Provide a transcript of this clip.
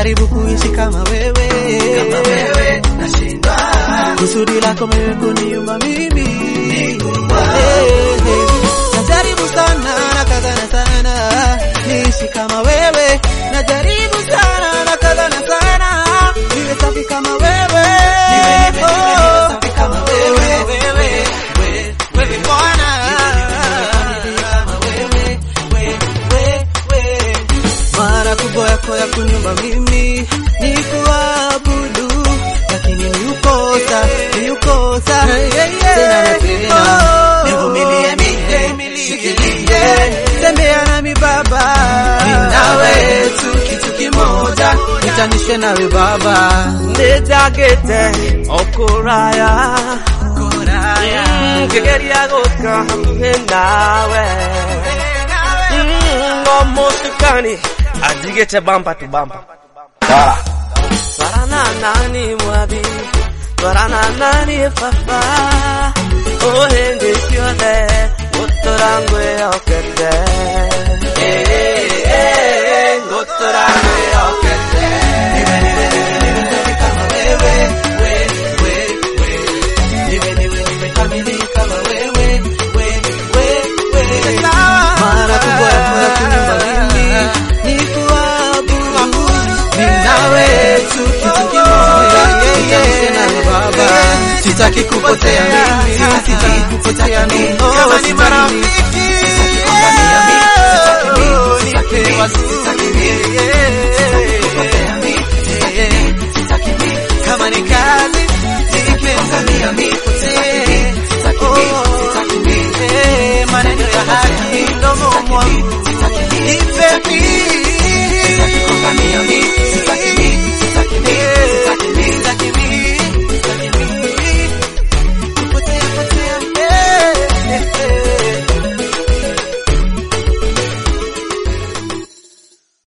najaribu kuishi kama wewe, kama wewe nashindwa kusudi lako mimi kuniumba mimi Nikuwa. Eh, eh. najaribu sana nakazana sana niishi kama wewe najaribu sana nakazana sana niwe safi kama wewe Niwe, niwe, niwe, niwe Oh. safi kama wewe. wewe wewe wewe Bwana kama wewe wewe wewe mara kubwa yako ya kuniumba mimi ni kuabudu, lakini ni ukosa, ni ukosa tena na tena. Nivumilie mimi, shikilie. tembea nami Baba, nawe tu kitu kimoja nitanishe nawe Baba, nĩnjangĩte ũkũraya Kuraya. ngĩgeria gũka hakuhĩ nawe Mm, o mũtukani anjigĩte bamba tu bamba twarana nani mwathi twarana nani baba o hĩndĩ ciothe gũtũra ngwĩhokete ngũtũra ngwĩhokete Niwe, niwe, niwe, niwe safi kama wewe we, we, we. Niwe, niwe, niwe kamili kama wewe we, we, we. mara kubwa yako ya kuniumba mimi ni kuabudu, Mimi nawe tu kitu kimoja nitanishe nawe Baba, sitaki kupotea mimi, sitaki kupotea mimi, Kama ni sitaki marafiki, sitaki kuangamia mimi, sitaki mimi, sitaki nipe mimi, wazuri. sitaki mimi, sitaki kupotea mimi, sitaki mimi, sitaki mimi, kama ni kazi kuangamia mimi, sitaki mimi, sitaki mimi, sitaki mimi, Eh, maneno ya haki mdomo mwangu sitaki mimi, nipe mimi